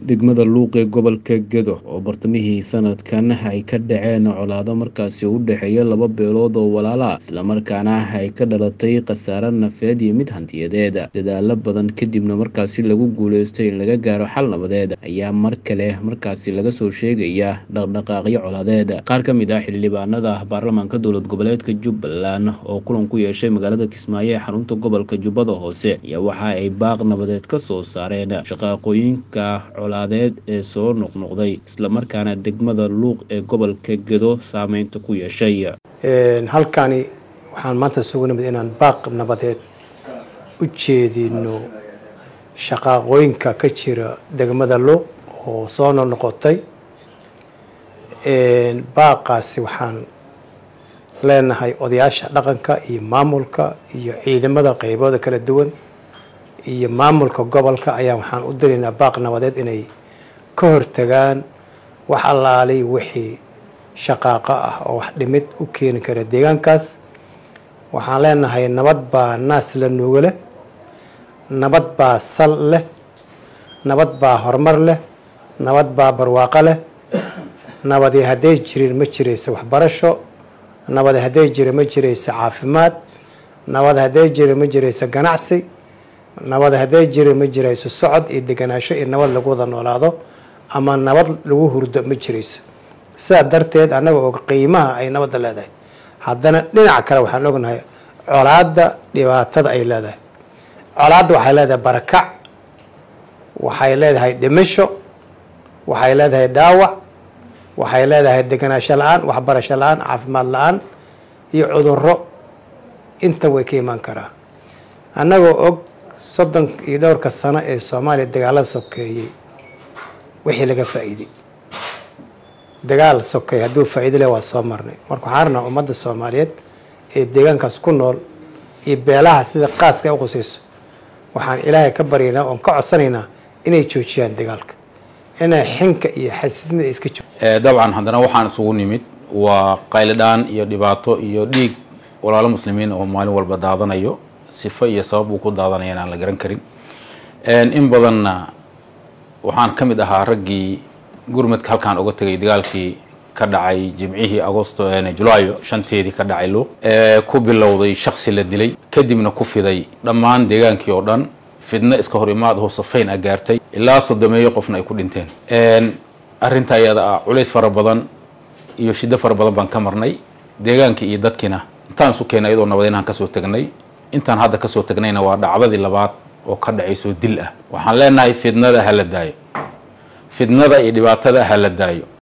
degmada luuq ee gobolka gedo oo bartamihii sanadkan ay ka dhaceen colaado markaasi u dhexeeya laba beelood oo walaala islamarkaana ay ka dhalatay khasaare nafeed iyo mid hantiyadeed dadaalo badan kadibna markaasi lagu guuleystay in laga gaaro xal nabadeed ayaa mar kale markaasi laga soo sheegaya dhaqdhaqaaqyo colaadeed qaar ka mid ah xildhibaanada baarlamaanka dowlad goboleedka jubbaland oo kulan ku yeeshay magaalada kismaayo ee xarunta gobolka jubbada hoose ayaa waxa ay baaq nabadeed ka soo saareen shaqaaqooyinka colaadeed ee soo noqnoqday islamarkaana degmada luuq ee gobolka gedo saameynta ku yeeshay halkani waxaan maanta sugu nimid inaan baaq nabadeed u jeedino shaqaaqooyinka ka jira degmada luuq oo soo noqnoqotay baaqaasi waxaan leenahay odayaasha dhaqanka iyo maamulka iyo ciidamada qeybooda kala duwan iyo maamulka gobolka ayaa waxaan u diraynaa baaq nabadeed inay ka hortagaan wax allaalay wixii shaqaaqo ah oo wax dhimid u keeni kara deegaankaas waxaan leenahay nabad baa naas la nuugo leh nabad baa sal leh nabad baa horumar leh nabad baa barwaaqo leh nabadi hadday jirin ma jiraysa waxbarasho nabad hadday jira ma jiraysa caafimaad nabad hadday jira ma jiraysa ganacsi nabad hadday jira ma jirayso socod iyo deganaansho iyo nabad lagu wada noolaado ama nabad lagu hurdo ma jirayso sidaa darteed annaga og qiimaha ay nabadda leedahay haddana dhinaca kale waxaan ognahay colaadda dhibaatada ay leedahay colaadda waxay leedahay barakac waxay leedahay dhimasho waxay leedahay dhaawac waxay leedahay deganaansho la-aan waxbarasho la-aan caafimaad la-aan iyo cudurro inta way ka imaan karaa annagoo og soddon iyo dhowrka sano ee soomaaliya dagaalada sokeeyey wixii laga faa'iiday dagaal sokeey hadduu faa'iido leh waa soo marnay marka waxaan rabnaa ummadda soomaaliyeed ee deegaankaas ku nool iyo beelaha sida qaaska ay u qusayso waxaan ilaahay ka baryaynaa oon ka codsanaynaa inay joojiyaan dagaalka inay xinka iyo xasiidnida iska jo dabcan haddana waxaan isugu nimid waa qaylidhaan iyo dhibaato iyo dhiig walaalo muslimiin oo maalin walba daadanayo sifo iyo sabab uu ku daadanaya inaan la garan karin in badanna waxaan ka mid ahaa raggii gurmadka halkaan uga tegay dagaalkii ka dhacay jimcihii agosto julaayo shanteedii ka dhacay luuq ku bilowday shaksi la dilay kadibna ku fiday dhammaan deegaankii oo dhan fidno iska hor imaad oo safayn a gaartay ilaa sodomeeyo qofna ay ku dhinteen arrinta ayada ah culays fara badan iyo shiddo fara badan baan ka marnay deegaankii iyo dadkiina intaan isu keenay iyadoo nabadeynahan kasoo tegnay intaan hadda kasoo tegnayna waa dhacdadii labaad oo ka dhacayso dil ah waxaan leenahay fidnada ha la daayo fidnada iyo dhibaatada ha la daayo